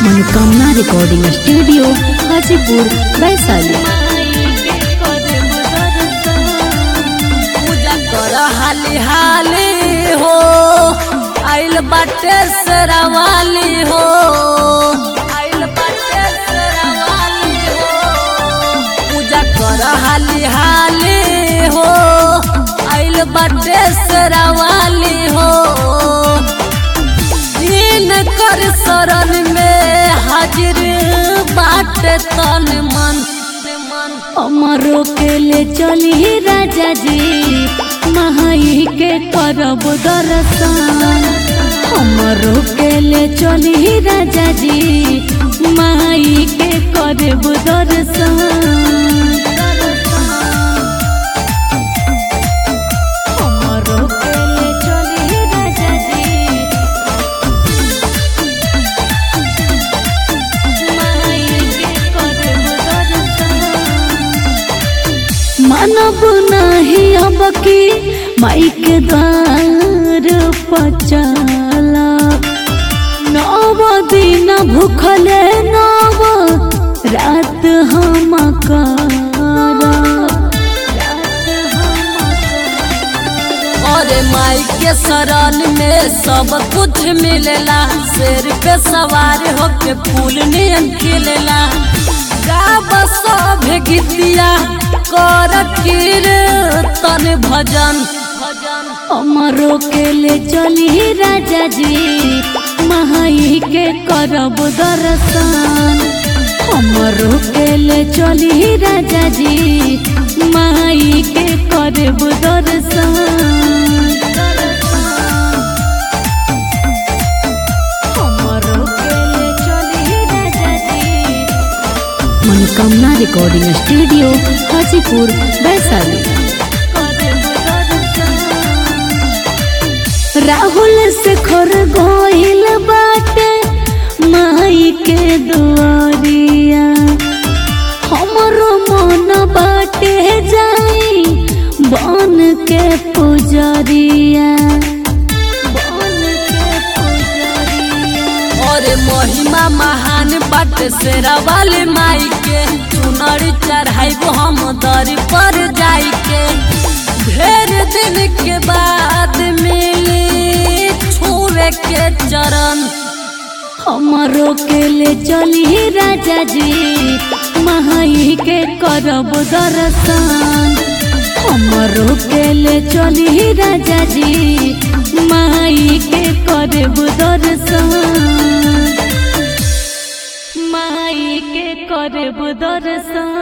मनोकामना recording studio Hajipur Vaishali पूजा कर हाली हाली हो आइल बाटे सरावाली हो आइल बाटे सरावाली हो पूजा कर हाली हाली हो आइल बाटे सरावाली हो दिन कर शरण में हाजिर बाटे तन मन मन अमरो के ले चली राजा जी महाई के करब दर्शन अमरो के ले चली राजा जी माई के करब दर्शन अमरो के ले चली राजा जी मानव नहीं अब की माई के द्वार पचला नव दिन भूखले नव रात हम और माई के शरण में सब कुछ मिलेला शेर पे सवार होके फूल नियन खिलेला गाव सब गीतिया कर कीर्तन भजन भजन अमरो के ले चली राजा जी महाई के करब दर्शन अमरो के ले चली राजा जी माई के करब दर्शन अमरो के ले चली राजा जी मनोकामना रिकॉर्डिंग स्टूडियो हाजीपुर वैशाली राहुल से खर गोइल बाटे माई के दुआरिया हमरो मन बाटे जाई बन के पुजरिया बन के पुजरिया और महिमा महान बट शेरा वाले माई के चुनरी चढ़ाइब हम दर पर जाई के ढेर दिन के बाद मिली छुए के चरण हमरो के ले चली राजा जी महाई के करब दर्शन हमरो के ले चली राजा जी माई के करब दर्शन माई के करब दर्शन